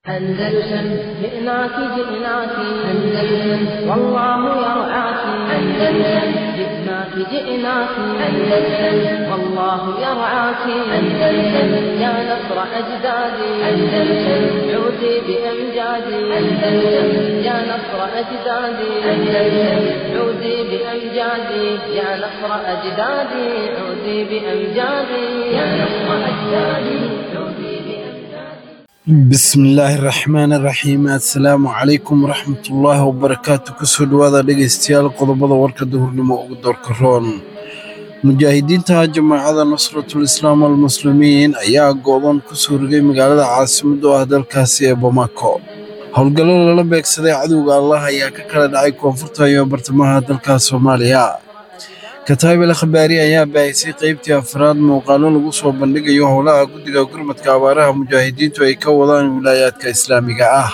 أندلسن جئناك جئناك أندلسن والله يرعاك أندلسن جئناك جئناك أندلسن والله يرعاك أندلسن يا نصر أجدادي أندلسن عودي بأمجادي أندلسن يا نصر أجدادي أندلسن عودي بأمجادي يا نصر أجدادي عودي بأمجادي يا نصر أجدادي عودي بأمجادي bismillaahi raxmaani raxiim assalaamu calaykum waraxmatullaahi wabarakaatu kusoo dhowaada dhegaystayaal qodobada warka duhurnimo ugu doorka roon mujaahidiinta jamaacada nusratul islaam almuslimiin ayaa go'doon ku soo rogay magaalada caasimadda oo ah dalkaasi ee bamako howlgallo lala beegsaday cadowga allah ayaa ka kala dhacay koonfurta iyo bartamaha dalka soomaaliya kataab el khabaari ayaa baahisay qaybtii afraad muuqaallo lagu soo bandhigayo howlaha guddiga gurmadka abaaraha mujaahidiintu ay ka wadaan wilaayaadka islaamiga ah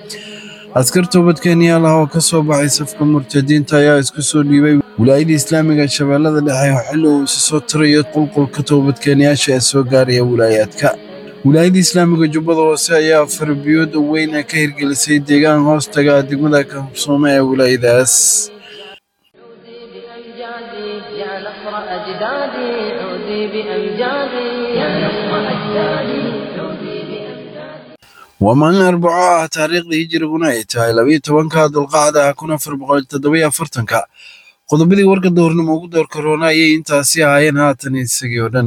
askar toobad kenyaal ah oo ka soo baxay safka murtadiinta ayaa isku soo dhiibay wilaayada islaamiga shabeellada dhexe xilli uu isa soo tirayo qulqulka toobadkeenyaasha ee soo gaaraya wilaayaadka wilaayada islaamiga jubbada hoose ayaa farbiyood weyn ka hirgelisay deegaan hoostaga degmada kabsoome ee wilaayadaas عودي بأمجادي يا نصر أجدادي عودي بأمجادي يا نصر أجدادي عودي بأمجادي waa maalin arbaco ah taariikhdii hijiriguna ay tahay labiyo tobanka dulqacda kun afar boqol toddobiyo afartanka qodobadii warka doornimo ugu door karoona ayay intaasi ahaayeen haatan isagii oo dhan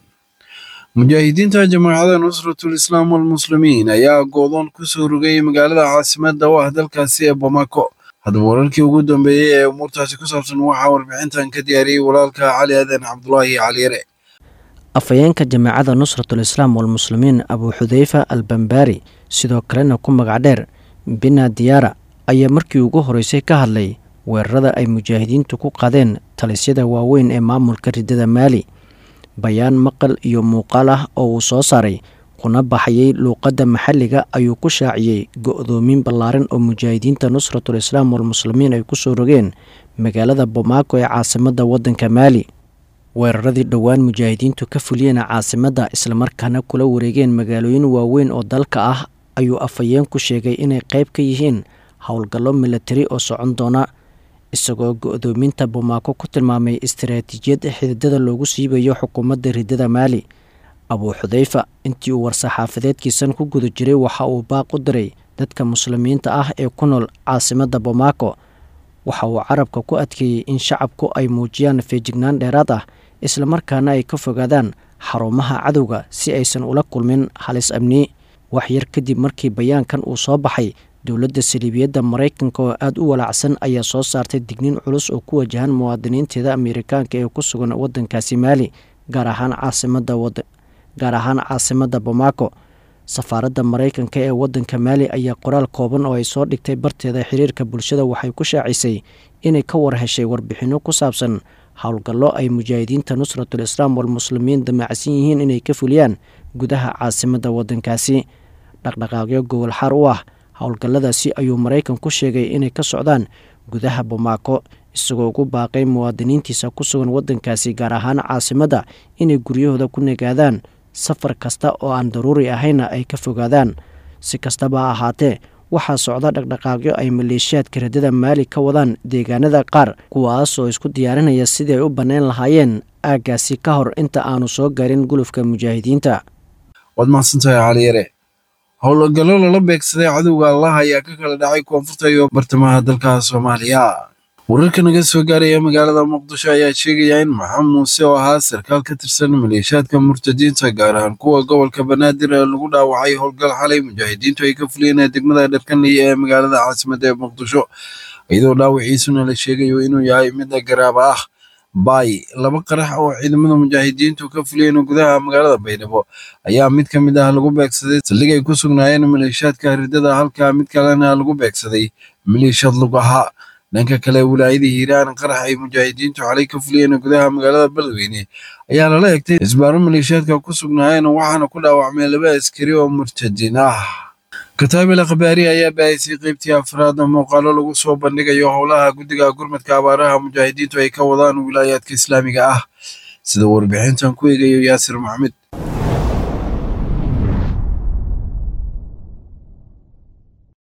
mujaahidiinta jamaacada nusratul islaam walmuslimiin ayaa goodoon ku soo rogay magaalada caasimadda u ah dalkaasi ee bamako haddaba wararkii ugu dambeeyey ee umuurtaasi ku saabsan waxaa warbixintan ka diyaariyey walaalka cali aadan cabdulaahi cali yare afhayeenka jamaacada nusratul islaam walmuslimiin abuu xudeyfa al bambaari sidoo kalena ku magac dheer bina diyaara ayaa markii ugu horeysay ka hadlay weerarada ay mujaahidiintu ku qadeen talisyada waaweyn ee maamulka ridada maali bayaan maqal iyo muuqaal ah oo uu soo saaray kuna baxayay luuqadda maxalliga ayuu ku shaaciyey go-doomin ballaaran oo mujaahidiinta nusratul islaam walmuslimiin ay ku soo rogeen magaalada bomaako ee caasimadda waddanka maali weeraradii dhowaan mujaahidiintu ka fuliyeen caasimadda islamarkaana kula wareegeen magaalooyin waaweyn oo dalka ah ayuu afhayeen ku sheegay inay qayb ka yihiin howlgallo milatari oo socon doona isagoo go-doominta bomaako ku tilmaamay istaraatiijiyad xididada loogu siibayo xukuumadda ridada maali abuu xudeyfa intii uu war-saxaafadeedkiisan ku guda jiray waxa uu baaq u diray dadka muslimiinta ah ee ku nool caasimadda bomaako waxa uu carabka ku adkeeyey in shacabku ay muujiyaan feejignaan dheeraad ah islamarkaana ay ka fogaadaan xarumaha cadowga si aysan ula kulmin halis amni wax yar kadib markii bayaankan uu soo baxay dowladda saliibiyadda maraykanka oo aada u walaacsan ayaa soo saartay digniin culus oo ku wajahan muwaadiniinteeda ameerikaanka ee ku sugan waddankaasi maali gaar ahaan caasimadda gaar ahaan caasimadda bomaako safaaradda maraykanka ee waddanka maali ayaa qoraal kooban oo ay soo dhigtay barteeda xiriirka bulshada waxay ku shaacisay inay ka war heshay warbixinno ku saabsan howlgallo ay mujaahidiinta nusratul islaam walmuslimiin damacsan yihiin inay ka fuliyaan gudaha caasimadda waddankaasi dhaqdhaqaaqyo gobol xaar u ah howlgalladaasi ayuu maraykan ku sheegay inay ka socdaan gudaha bomaako isagoo ugu baaqay muwaadiniintiisa ku sugan waddankaasi gaar ahaan caasimadda inay guryahooda ku nagaadaan safar kasta oo aan daruuri ahayna ay ka fogaadaan si kastaba ha ahaatee waxaa socda dhaqdhaqaaqyo ay maleeshiyaadka radada maali ka wadaan deegaanada qaar kuwaas oo isku diyaarinaya sidii ay u bannayn lahaayeen aaggaasi ka hor inta aanu soo gaarin gulufka mujaahidiinta waad mahadsantahay cali yare howlgallo lala beegsaday cadowga allah ayaa ka kala dhacay koonfurta iyo bartamaha dalka soomaaliya wararka naga soo gaaraya magaalada muqdisho ayaa sheegaya in maxamed muuse oo ahaa sarkaal ka tirsan maleeshiyaadka murtadiinta gaar ahaan kuwa gobolka banaadir ee lagu dhaawacay howlgal xalay mujaahidiintu ay ka fuliyeen degmada dharkanley ee magaalada caasimadda ee muqdisho iyadoo dhaawiciisuna la sheegayo inuu yahay mid garaaba ah baay laba qarax oo ciidamada mujaahidiintu ka fuliyeen gudaha magaalada baydhabo ayaa mid ka mid ah lagu beegsaday saldhig ay ku sugnaayeen maleeshiyaadka ridada halka mid kalena lagu beegsaday maleeshiyad lug ahaa dhanka kale wilaayada hiiraan qarax ay mujaahidiintu xalay ka fuliyeen gudaha magaalada beledweyne ayaa lala egtay isbaaro maleeshiyaadka ku sugnaayeen waxaana ku dhaawacmay laba askari oo murtadiin ah kataabil akhbaari ayaa baahisay qaybtii afraad muuqaalo lagu soo bandhigayo howlaha guddiga gurmadka abaaraha mujaahidiintu ay ka wadaan wilaayaadka islaamiga ah sida warbixintan ku eegayo yaasir maxamed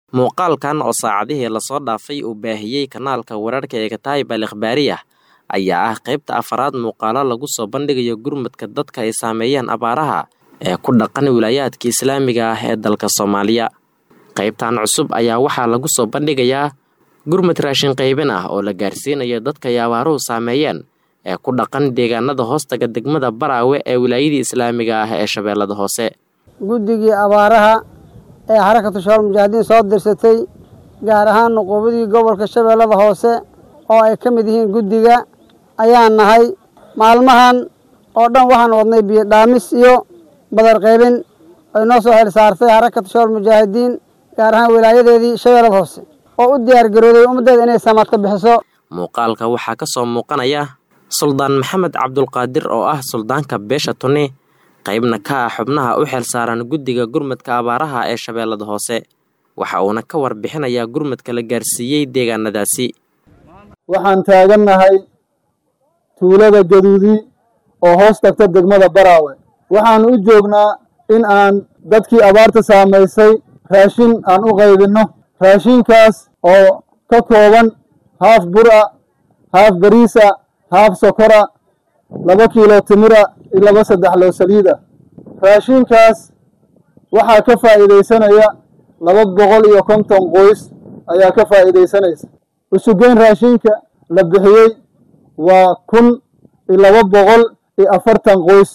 muuqaalkan oo saacadihii lasoo dhaafay uu baahiyey kanaalka wararka ee kataayib al ikhbaariyah ayaa ah qaybta afaraad muuqaalo lagu soo bandhigayo gurmadka dadka ay saameeyeen abaaraha ee ku dhaqan wilaayaadka islaamiga ah ee dalka soomaaliya qaybtan cusub ayaa waxaa lagu soo bandhigayaa gurmad raashin qaybin ah oo la gaarsiinayo dadka ay abaaruhu saameeyeen ee ku dhaqan deegaanada hoostaga degmada baraawe ee wilaayadii islaamiga ah ee shabeellada hoose guddigii abaaraha ee xarakatu shabaal mujaahidiin soo dirsatay gaar ahaan nuquubadii gobolka shabeellada hoose oo ay ka mid yihiin guddiga ayaan nahay maalmahan oo dhan waxaan wadnay biyo dhaamis iyo badar qaybin ay noo soo xil saartay xarakatu shabaal mujaahidiin gaar ahaan wilaayadeedii shabeellada hoose oo u diyaar garooday ummaddeeda inay samaad ka bixiso muuqaalka waxaa ka soo muuqanaya suldaan maxamed cabdulqaadir oo ah suldaanka beesha tuni qaybna ka ah xubnaha u xil saaran guddiga gurmadka abaaraha ee shabeellada hoose waxa uuna ka warbixinayaa gurmadka la gaarsiiyey deegaanadaasi waxaan taagannahay tuulada gaduudi oo hoos tagta degmada baraawe waxaanu u joognaa in aan dadkii abaarta saamaysay raashin aan u qaybinno raashinkaas oo ka kooban haaf bura haaf bariisa haaf sokora laba kiilo timira iyo laba saddex loo saliida raashinkaas waxaa ka faa'iidaysanaya laba boqol iyo konton qoys ayaa ka faa'iidaysanaysa usugeyn raashinka la bixiyey waa kun iyo laba boqol iyo afartan qoys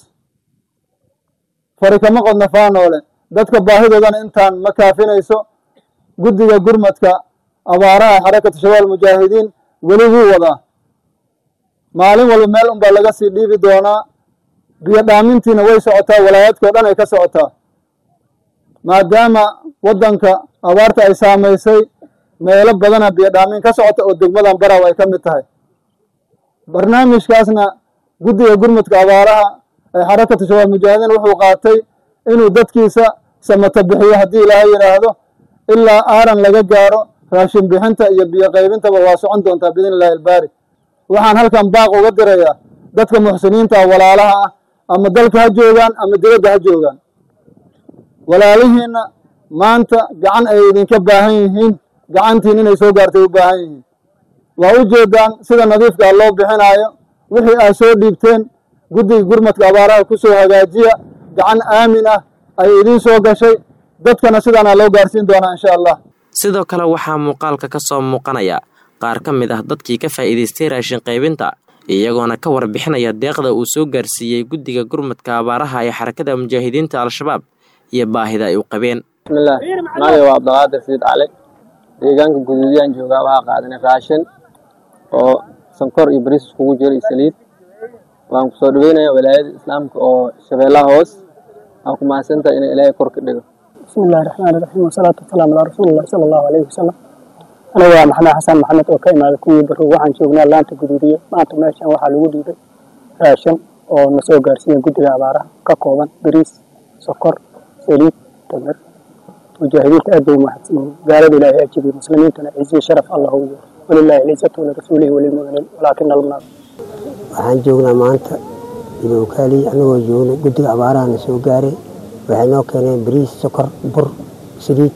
fari kama qodna faanoole dadka baahidoodana intaan ma kaafinayso guddiga gurmadka abaaraha xarakatu shabaal mujaahidiin weli wuu wadaa maalin walba meel unbaa laga sii dhiibi doonaa biyo dhaamintiina way socotaa walaayaadka o dhan ay ka socotaa maadaama waddanka abaarta ay saamaysay meelo badana biyo dhaamin ka socota oo degmadan baraw ay ka mid tahay barnaamijkaasna guddiga gurmadka abaaraha ee xarakatu shabaal mujaahidiin wuxuu qaatay inuu dadkiisa samata bixiyo haddii ilaahay yidhaahdo ilaa aaran laga gaaro raashin bixinta iyo biyo qaybintaba waa socon doontaa biidn illahi albaari waxaan halkan baaq uga dirayaa dadka muxsiniinta walaalaha ah ama dalka ha joogaan ama dibadda ha joogaan walaalihiinna maanta gacan ay idinka baahan yihiin gacantiin inay soo gaartay u baahan yihiin waa u jeedaan sida nadiifkaa loo bixinaayo wixii aad soo dhiibteen guddiga gurmadka abaaraha ku soo hagaajiya gacan aamin ah ay idiin soo gashay dadkana sidaana loo gaarsiin doonaa insha allah sidoo kale waxaa muuqaalka ka soo muuqanaya qaar ka mid ah dadkii ka faa'iidaystay raashin qaybinta iyagoona ka warbixinaya deeqda uu soo gaarsiiyey guddiga gurmadka abaaraha ee xarakada mujaahidiinta al-shabaab iyo baahida ay u qabeen bismillaah magay waa abdulqaadir siid cali deegaanka guduudiyaan joogaa waxaa qaadanay raashin oo sankor iyo bariis iskugu jiro iyo saliid waan ku soo dhaweynaya walaayada islaamka oo shabeellaha hoos aan ku mahadsantahay inay ilaahay kor ka dhigo bismillahi raxmaani raxiim wasalaatu wasalaamu calaa rasuulillahi sala allahu alayhi wasalam aniga waa maxamed xasan maxamed oo ka imaada kuwii barrow waxaan joognaa laanta guduudiye maanta meeshan waxaa lagu dhiibay raashin oo na soo gaarsiiya guddiga abaaraha ka kooban bariis sokor saliid tamir mujaahidiinta aad bay umahadsan yihiin gaalada ilaahay ajibiy muslimiintana ciziyo sharaf allah u yeero walilahi alcizatu walirasuulihi walilmu'miniin walaakina almunaaf waxaan joognaa maanta idookaaliy anagoo joogna guddiga abaarahana soo gaaray waxay noo keeneen bariis sokor bur saliid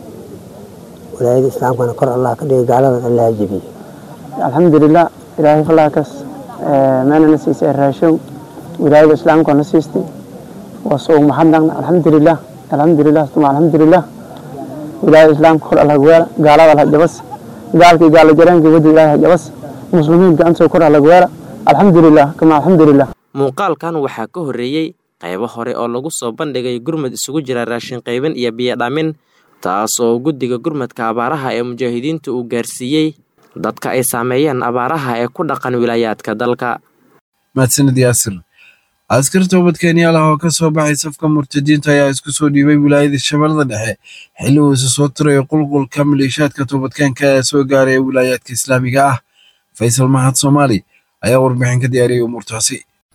walaayada islaamkana kor allah ka dhigay gaaladan allah jebiye alxamdulilah ilaahay falaakaas meelana siisay raashow wilaayada islaamka na siistay waa soo mahadnaqna alxamdulilah alxamdulilah tuma alxamdulilah wilaayada islaamka kor allah weela gaalada allah jabas gaalkii gaala jareenkii wadi ilaahay jabas muslimiin gacantoo kor allah weela alxamdulilah kama alxamdulilah muuqaalkan waxaa ka horreeyey qaybo hore oo lagu soo bandhigay gurmad isugu jira raashin qaybin iyo biyo dhamin taas oo guddiga gurmadka abaaraha ee mujaahidiinta uu gaarsiiyey dadka ay saameeyeen abaaraha ee ku dhaqan wilaayaadka dalka mahadsanid yaasir askar toobad kenyaal ah oo ka soo baxay safka murtadiinta ayaa isku soo dhiibay wilaayada shabeellada dhexe xilli uu isa soo tirayo qulqulka maleeshaadka toobadkeenka ee soo gaaray wilaayaadka islaamiga ah faysal mahad soomaali ayaa warbixin ka diyaariyey umuurtaasi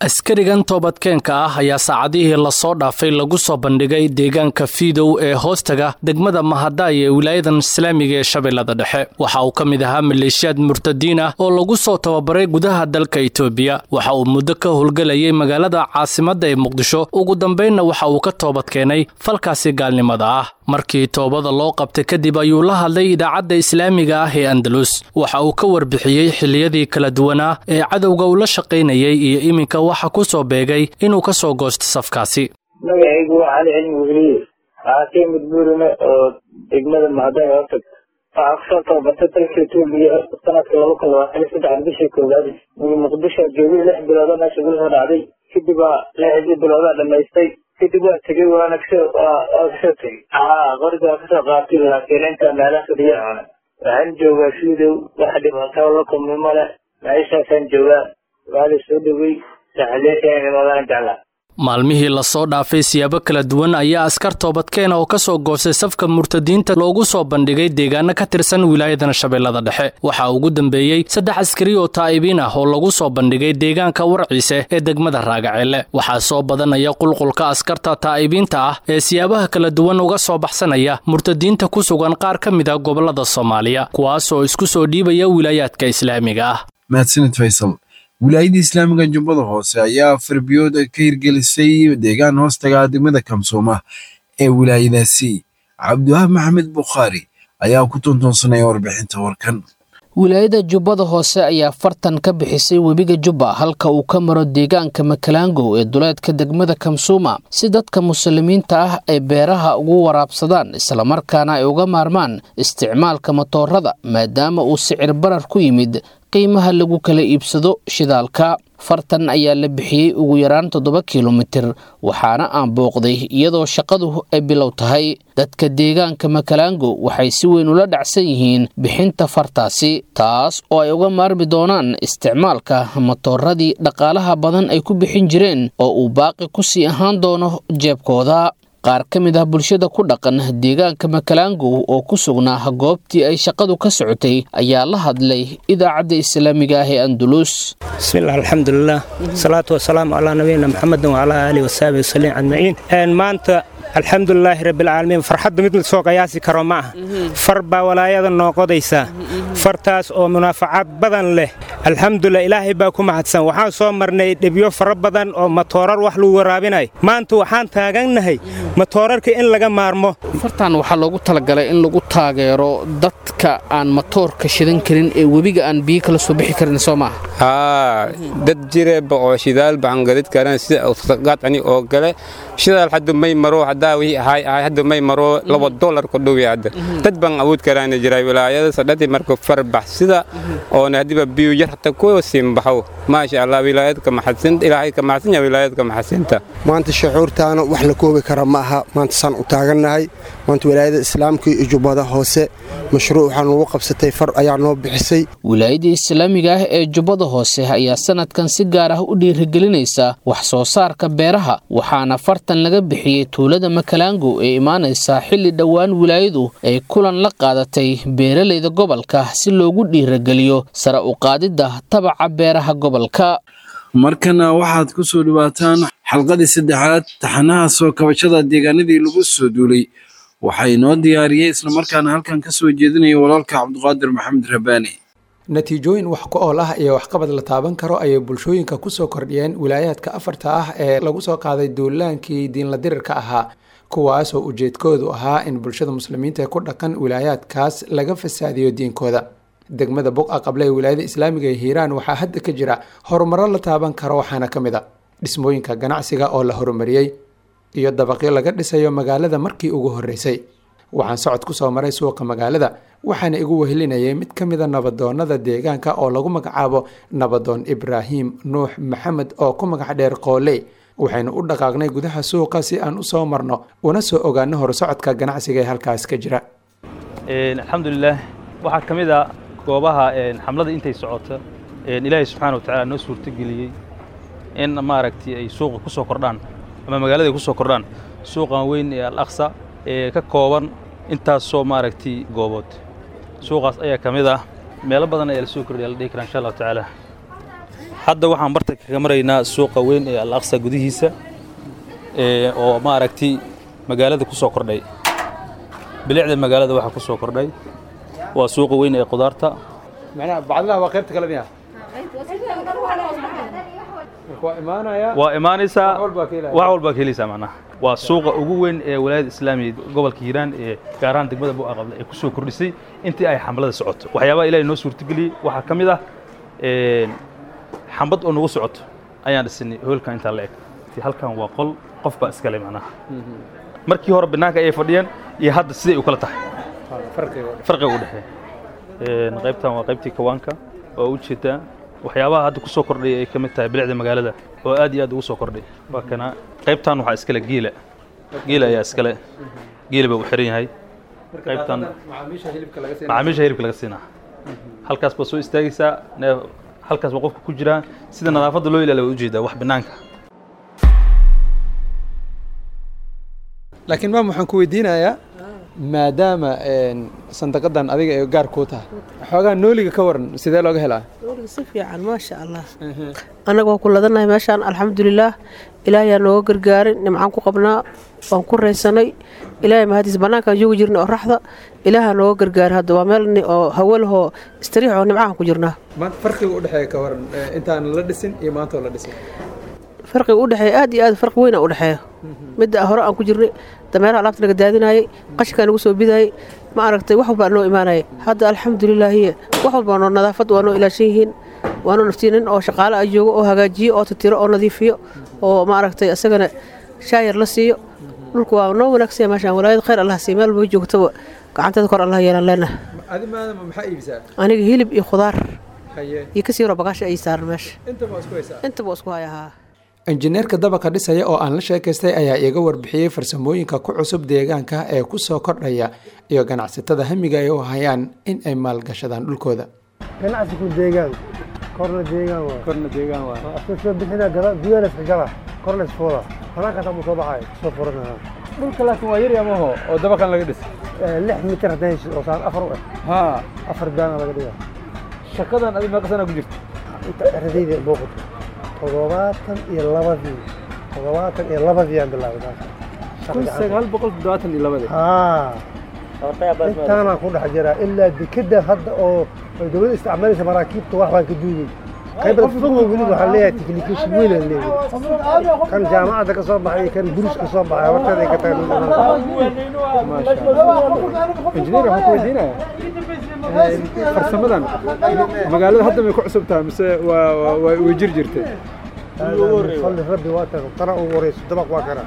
askarigan toobadkeenka ah ayaa saacadihii lasoo dhaafay lagu soo bandhigay deegaanka fiidow ee hoostaga degmada mahadaay ee wilaayadan islaamiga ee shabeellada dhexe waxa uu ka mid ahaa maleeshiyaad murtadiin ah oo lagu soo tababaray gudaha dalka itoobiya waxa uu muddo ka howlgelayay magaalada caasimadda ee muqdisho ugu dambaynna waxa uu ka toobadkeenay falkaasi gaalnimada ah markii toobada loo qabtay kadib ayuu la hadlay idaacadda islaamiga ah ee andalus waxa uu ka warbixiyey xilliyadii kala duwanaa ee cadowga uu la shaqaynayay iyo iminka waxa ku soo beegay inuu ka soo goosto safkaasi magacaygu waa cali cilmi weliye waxaa ka yimid buurime oo degmada mahadaay hootag waxaa kusoo tababartay dalka etoobiya sanadka laba kun labaatan iyo saddex bishii koowaad muqdisho joogay lix bilooda meesha gulsoo dhacday kadib waa lixdii biloodaa dhamaystay kadib waa tegey waana kasoo waa kasoo tegey haa qoriga waa kasoo qaatay laakiin inta meelaha fadhiya waxaan joogaa fiidow wax dhibaato la kulmi male meeshaasaan joogaa waa la soo dhowey saxaleeshaan imaadaan jeclaa maalmihii lasoo dhaafay siyaabo kala duwan ayaa askar toobadkeena oo ka soo goostay safka murtadiinta loogu soo bandhigay deegaano ka tirsan wilaayadan shabeellada dhexe waxaa ugu dambeeyey saddex askari oo taa'ibiin ah oo lagu soo bandhigay deegaanka warciise ee degmada raagaceelle waxaa soo badanaya qulqulka askarta taa'ibiinta ah ee siyaabaha kala duwan uga soo baxsanaya murtadiinta ku sugan qaar ka mid a gobollada soomaaliya kuwaas oo isku soo dhiibaya wilaayaadka islaamiga ah mahadsanid faysal wilaayadda islaamiga jubbada hoose ayaa farbiyood ka hirgelisay deegaan hoostaga degmada kamsooma ee wilaayadaasi cabdiwahaab maxamed bukhaari ayaa ku tuntoonsanaya warbixinta warkan wilaayada jubbada hoose ayaa fartan ka bixisay webiga jubba halka uu ka maro deegaanka makalaangow ee duleedka degmada kamsuuma si dadka muslimiinta ah ay beeraha ugu waraabsadaan islamarkaana ay uga maarmaan isticmaalka matoorada maadaama uu sicir barar ku yimid qiimaha lagu kala iibsado shidaalka fartan ayaa la bixiyey ugu yaraan toddoba kilomitir waxaana aan booqday iyadoo shaqadu ay bilow tahay dadka deegaanka makalaango waxay si weyn ula dhacsan yihiin bixinta fartaasi taas oo ay uga maarmi doonaan isticmaalka matooradii dhaqaalaha badan ay ku bixin jireen oo uu baaqi ku sii ahaan doono jeebkooda qaar ka mid ah bulshada ku dhaqan deegaanka makalaangow oo ku sugnaa goobtii ay shaqadu ka socotay ayaa la hadlay idaacadda islaamiga ah ee andulus bismillaah alxamdulilah salaatu wasalaamu calaa nabiyina maxamedin wacalaa aalihi wasaabi wasaliim ajmaciin maanta alxamdulilaahi rabbilcaalamiin farxadda mid lasoo qiyaasi karo ma ah far baa walaayada noo qodaysaa fartaas oo munaafacaad badan leh alxamdulilah ilaahay baa ku mahadsan waxaan soo marnay dhibyo fara badan oo matoorar wax lagu waraabinay maanta waxaan taagannahay matoorarka in laga maarmo fartan waxaa loogu talagalay in lagu taageero dadka aan matoorka shidan karin ee webiga aan biyo kala soo bixi karin soo maaha haa dad jireeba oo shidaal baan gadid karan sida utaqaadcani oo gale shidaal hadda may maro haddaa wixii ahay ahay hadda may maro laba dollar ku dhowi hadda dad baan awood karaana jiray wilaayada sadhati marka farbax sida oona hadiba biyo yar hata ku simbaxo maasha allah wilaayadka maxadsan ilaahay ka maxadsan yahay wilaayadka maxadsinta maanta shucuurtaana wax la koobi kara ma aha maanta saan u taagannahay maanta wilaayada islaamka iyo jubbada hoose mashruuc waxaa noogu qabsatay far ayaa noo bixisay wilaayada islaamiga ah ee jubbada hoose ayaa sanadkan si gaar ah u dhiirigelinaysa wax soo saarka beeraha waxaana fartan laga bixiyey tuulada makalaango ee imaanaysa xilli dhowaan wilaayadu ay kulan la qaadatay beeralayda gobolka si loogu dhiirageliyo sare u qaadidda tabaca beeraha gobolka markana waxaad ku soo dhawaataan xalqadii saddexaad taxanaha soo kabashada deegaanadii lagu soo duulay waxaa inoo diyaariyey islamarkaana halkan ka soo jeedinaya walaalka cabduqaadir maxamed rabaani natiijooyin wax ku ool ah iyo waxqabad la taaban karo ayay bulshooyinka kusoo kordhiyeen wilaayaadka afarta ah ee lagu soo qaaday duulaankii diinla dirirka ahaa kuwaasoo ujeedkoodu ahaa in bulshada muslimiinta ee ku dhaqan wilaayaadkaas laga fasaadiyo diinkooda degmada buqa qable ee wilaayada islaamiga ee hiiraan waxaa hadda ka jira horumaro la taaban karo waxaana ka mid a dhismooyinka ganacsiga oo la horumariyey iyo dabaqyo laga dhisayo magaalada markii ugu horreysay waxaan socod ku soo maray suuqa magaalada waxaana igu wehelinayay mid ka mida nabadoonnada deegaanka oo lagu magacaabo nabadoon ibraahim nuux maxamed oo ku magac dheer qooley waxaynu u dhaqaaqnay gudaha suuqa si aan u soo marno una soo ogaano horsocodka ganacsiga ee halkaas ka jira alxamdulilah waxaa ka mid a goobaha xamlada intay socota ilaahay subxaana wa tacaala noo suurtogeliyey in maaragtay ay suuqa ku soo kordhaan ama magaalada ay ku soo kordhaan suuqan weyn ee al aqsa ee ka kooban intaasoo maaragtay goobood suuqaas ayaa ka mid ah meelo badan ayaa la soo kordhiya la dhihi karaa insha allahu tacaala hadda waxaan barta kaga maraynaa suuqa weyn ee al aqsa gudihiisa oo maaragtay magaalada ku soo kordhay bilicda magaalada waxaa ku soo kordhay waa suuqa weyn ee qudaarta macnaha bacdilaha waa qaybta kale miya waa imaanaya waa imaanaysaa wax walbaa ka helaya. wax walbaa ka helaysaa macnaha waa suuqa ugu weyn ee walaayada islaamiga gobolka hiiraan ee gaar ahaan degmada bu'a qable ee ku soo kordhisay intii ay xamlada socoto waxyaabaha ilaahay noo suurtageliyey waxaa ka mid ah een, xambad oo nagu socoto ayaan dhisinay hoolkan intaa la eg Tii halkan waa qol qof baa iskale macnaha markii hore banaanka ayay fadhiyeen iyo hadda siday u kala tahay farqiga u dhexeeya Een, qaybtan waa qaybtii kawaanka oo u jeedaa waxyaabaha hadda ku soo kordhay ay ka mid tahay bilicda magaalada oo aad iyo aad ugu soo kordhay waa kana qaybtan waxaa iskale geela geela ayaa iskale geela baa u xiran yahay qaybtan macaamiisha hilibka laga siinaya macaamiisha hilibka laga siinaa halkaas baa soo istaagaysaa neef halkaas baa qofka ku jiraa sida nadaafadda loo ilaaliyo waa ujeedaa wax banaanka laakiin maam waxaan ku weydiinayaa maadaama een, sandaqadan adiga ay gaar kuu tahay xoogaa nooliga ka waran sidee looga helaa Weliga si fiican maasha allah annaga waan ku ladanahay meeshaan alxamdulilaah ilaahay aa nooga gargaarin nimcaan ku qabnaa waan ku raysanay ilaahay mahadiis bannaankaan joogi jirnay oo raxda ilaahaa nooga gargaaray hadda waa meel ni- oo hawo lahoo istariix oo nimcahan ku jirnaa maanta farqiga u dhexeeya ka waran ee, intaan la dhisin iyo maanta oo la dhisin farqiga u dhexeeya aad iyo aad farqi weyn aa u dhexeeya midda hore aan ku jirnay dameeraha alaabta naga daadinayay qashinkaa nagu soo bidayay ma aragtay wax walbaa noo imaanayay hadda alxamdulilaahiye wax walbaa noo nadaafad waa noo ilaashan yihiin waa noo naftiin nin oo shaqaale ah joogo oo hagaajiyo oo titiro oo nadiifiyo oo ma aragtay isagana shaayar la siiyo dhulku waa noo wanaagsan yahay meeshaan walaayad khayr allah siiyo meel baa joogtaba gacanteeda kor allah yeelan leenahay adi maadama maxaa iibisaa aniga hilib iyo khudaar haye iyo kasii horo bagaasha ay saaran meesha inta ma isku haysaa intaba waa isku hayahaa injineerka dabaqa dhisaya oo aan la sheekaystay ayaa iiga warbixiyey farsamooyinka ku cusub deegaanka ee ku soo kordhaya iyo ganacsatada hamiga ay u hayaan in ay maalgashadaan dhulkooda ganacsigu deegaan korna deegaan waa korna deegaan waa asoo soo bixina gala gudaha iska gala korna isfooda banaankaas amuu soo baxay soo furanaha dhulka laakiin waa yar yamaho oo dabaqan laga dhis lix mitir haddaan hesho oo saan afar u eh haa afar daana laga dhiga shaqadan adi meeqa sana ku jirta inta eradayda booqato toddobaatan iyo labadii toddobaatan iyo labadii aan bilaabay taas kun sagaal boqol toddobaatan iyo labadii haa intaanaan ku dhex jiraa ilaa dekeda hadda oo ay dowladda isticmaalaysa maraakiibta wax baan ka duugay qaybada fogo weli waxaan leeyahay technication weyn aan leeyahay kan jaamacadda ka soo baxay iyo kan buris ka soo baxay horteeda ay ka tahay injineer waxaan ku weydiinaya farsamadan magaalada hadda may ku cusub tahay mise waa waa- waa way jir jirtay falli rabbi waa taga tana ugu horeyso dabaq waa kana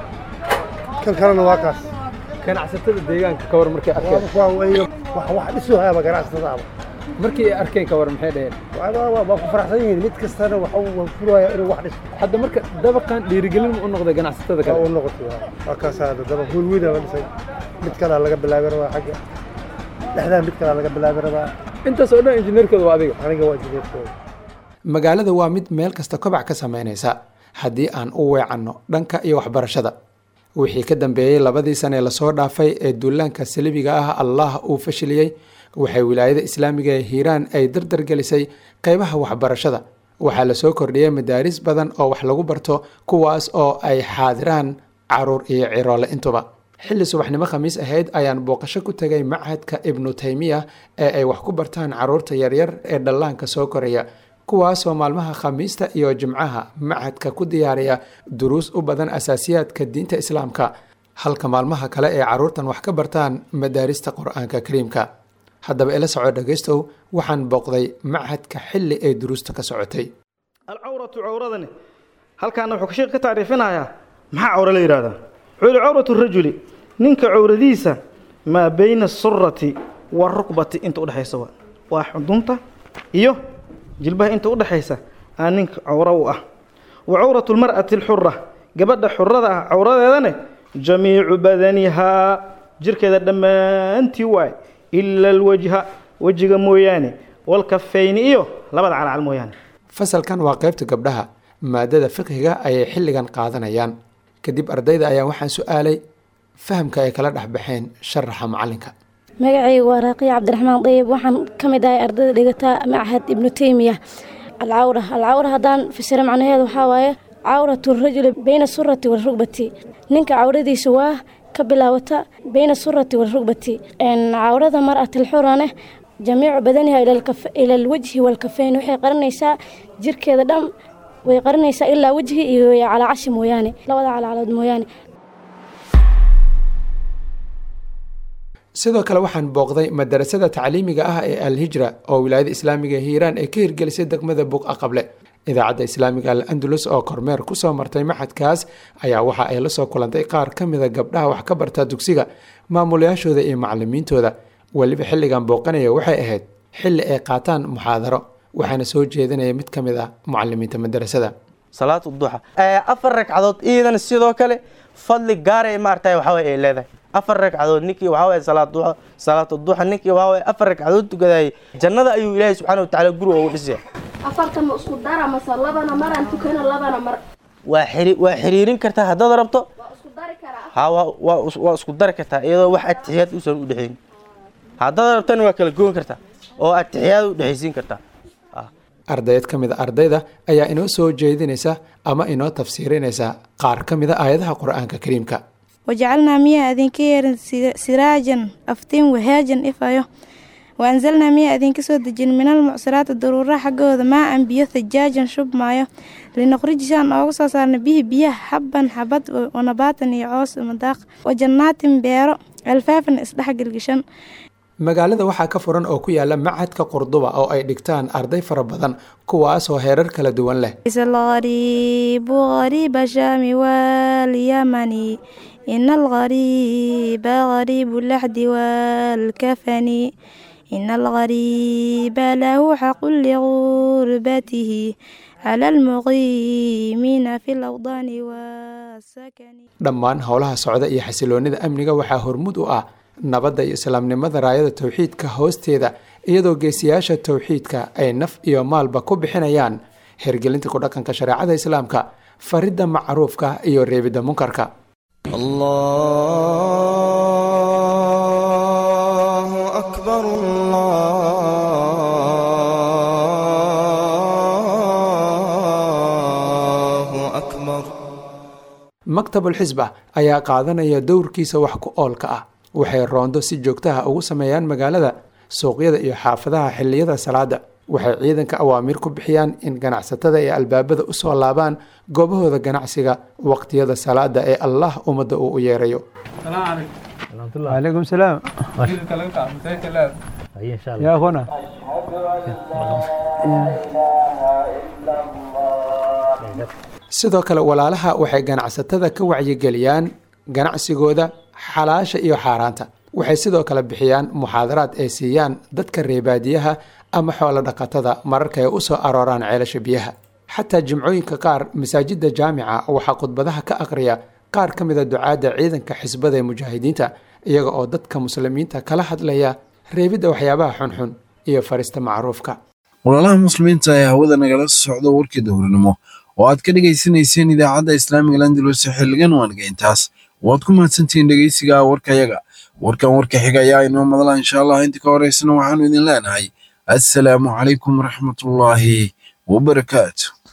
kan kalena waa kaas ganacsatada deegaanka ka war markay arkeen waa weeye wax wax dhisu hayaaba ganacsatadaaba markii ay arkeen ka war maxay dhaheen waa ku faraxsan yihiin mid kastana waxa uu furaya inuu wax dhiso hadda marka dabaqan dhiirigelin ma u noqday ganacsatada waa kale u noqotay waa. waa kaas hadda dabaq hool weyn aa la dhisay mid kalea laga bilaabi rabaa xagga dhexdaa mid kalea laga bilaabi rabaa intaas oo dhan injineerkooda waa adiga aniga waa injineerkooda magaalada waa mid meel kasta kobac ka samaynaysa haddii aan u weecanno dhanka iyo waxbarashada wixii ka dambeeyey labadii sane lasoo dhaafay ee duulaanka salibiga ah allah uu fashiliyey waxay wilaayada islaamiga ee hiiraan ay dardar gelisay qeybaha waxbarashada waxaa lasoo kordhiyey madaaris badan oo wax lagu barto kuwaas oo ay xaadiraan caruur iyo ciroole intuba xilli subaxnimo khamiis ahayd ayaan booqasho ku tegay machadka ibnu taymiya ee ay wax ku bartaan caruurta yaryar ee dhallaanka soo koraya kuwaasoo maalmaha khamiista iyo jimcaha machadka ku diyaariya duruus u badan asaasiyaadka diinta islaamka halka maalmaha kale ee caruurtan wax ka bartaan madaarista qur-aanka kariimka haddaba ila soco dhegaystow waxaan booqday machadka xilli ay duruusta ka socotay alcawratu cawradani halkaana wuxuu sheekh ka tacriifinayaa maxaa cawro la yidhahdaa wuxuu yihi cawratu rajuli ninka cawradiisa maa bayna asurati warukbati inta udhexaysa waa waa xudunta iyo jilbaha inta udhexaysa aa ninka cawro u ah wa cawratu lmar'ati alxura gabadha xurada ah cawradeedane jamiicu badanihaa jirkeeda dhammaantii waay ila alwajha wejiga mooyaane walkafayni iyo labada calcal mooyaane fasalkan waa qaybta gabdhaha maadada fiqhiga ayay xilligan qaadanayaan kadib ardayda ayaa waxaan su-aalay fahamka ay kala dhexbaxeen sharaxa macalinka magacayga waa raaqiya cabdiraxmaan dayib waxaan ka mid ahay ardayda dhigata machad ibnu teymiya alcawra alcawra haddaan fasiro macnaheedu waxaa waaye cawratu rajuli bayna surati walrugbati ninka cawradiisa waa ka bilaawata bayna surati walrugbati cawrada mar'atilxurane jamiicu badaniha ila alwajhi walkafeyn waxay qarinaysaa jirkeeda dhan way qarinaysaa ilaa wejhi iyo calaacashi mooyaane labada calaacalood mooyaane sidoo kale waxaan booqday madarasada tacliimiga ah ee alhijra oo wilaayada islaamiga hiiraan ay ka hirgelisay degmada buqa qable idaacadda islaamiga al andalus oo kormeer kusoo martay maxadkaas ayaa waxa ay la soo kulantay qaar ka mida gabdhaha wax ka barta dugsiga maamulayaashooda iyo macalimiintooda weliba xilligan booqanaya waxay ahayd xilli ay qaataan muxaadaro waxaana soo jeedinaya mid ka mid ah mucalimiinta madarasada salaatu duxa afar ragcadood iidan sidoo kale fadli gaara ee maaragtay waxa way ay leedahay afar ragcadood ninkii waxa way salaad duxa salaatu duxa ninkii waxa way afar ragcadood tukadayay jannada ayuu ilaahay subxaanahu wa tacaala guriga ugu dhisaya afartan ma isku dara mase labana maraan tukana labana mar waa xiri waa xiriirin kartaa haddaad rabto ha waa waa waa isku dari kartaa iyadoo wax atixiyaad uusan u dhexayn haddaad rabtana waa kala goon kartaa oo atixiyaad u dhexaysiin kartaa ardayd ka mid a ardayda ayaa inoo soo jeedinaysa ama inoo tafsiirinaysa qaar ka mid a aayadaha qur-aanka kariimka wajacalnaa miyaa idinka yeerin siraajan aftiin wahaajan ifayo waanzalnaa miyaa idinka soo dejin minal mucsiraati daruura xaggooda maa an biyo thajaajan shub maayo linuqrijisaan ooga soo saarna bihi biyaha xabban xabad wanabaatan iyo coos madaaq wajannaatin beero alfaafan isdhexgelgishan magaalada waxaa ka furan oo ku yaala macadka qurduba oo ay dhigtaan arday fara badan kuwaasoo heerar kala duwan leh algariibu gariiba shaami walyamani ina algariiba gariibu laxdi waalkafani ina algariiba lahu xaqu ligurbatihi cala almuqiimiina fi lawdaani wasakani dhammaan howlaha socda iyo xasiloonida amniga waxaa hormud u ah nabadda iyo islaamnimada raayada towxiidka hoosteeda iyadoo geesiyaasha towxiidka ay naf iyo maalba ku bixinayaan hergelinta ku dhaqanka shareecada islaamka faridda macruufka iyo reebidda munkarka maktabulxisba ayaa qaadanaya dowrkiisa wax ku oolka ah waxay roondo si joogtaha ugu sameeyaan magaalada suuqyada iyo xaafadaha xilliyada salaada waxay ciidanka awaamiir ku bixiyaan in ganacsatada ee albaabada usoo laabaan goobahooda ganacsiga waqtiyada salaada ee allah ummadda uu u yeerayo عليكم السلام يا أخونا sidoo kale walaalaha waxay ganacsatada ka wacyigeliyaan ganacsigooda xalaasha iyo xaaraanta waxay sidoo kale bixiyaan muxaadaraad ay siiyaan dadka reebaadiyaha ama xoolo dhaqatada mararka ay u soo arooraan ceelasha biyaha xataa jimcooyinka qaar masaajidda jaamica waxaa khudbadaha ka aqriya qaar ka mida ducaadda ciidanka xisbada ee mujaahidiinta iyaga oo dadka muslimiinta kala hadlaya reebidda waxyaabaha xunxun iyo farista macruufka walaalaha muslimiinta ee hawada nagala socda warkii dowranimo oo aad ka dhegaysanayseen idaacadda islaamiga landalus xilligan waaniga intaas waad ku mahadsantihiin dhegeysiga warkayaga warkan warka xiga ayaa inoo madala insha allah inta ka horeysana waxaanu idin leenahay assalaamu calaykum waraxmatullaahi wabarakaatu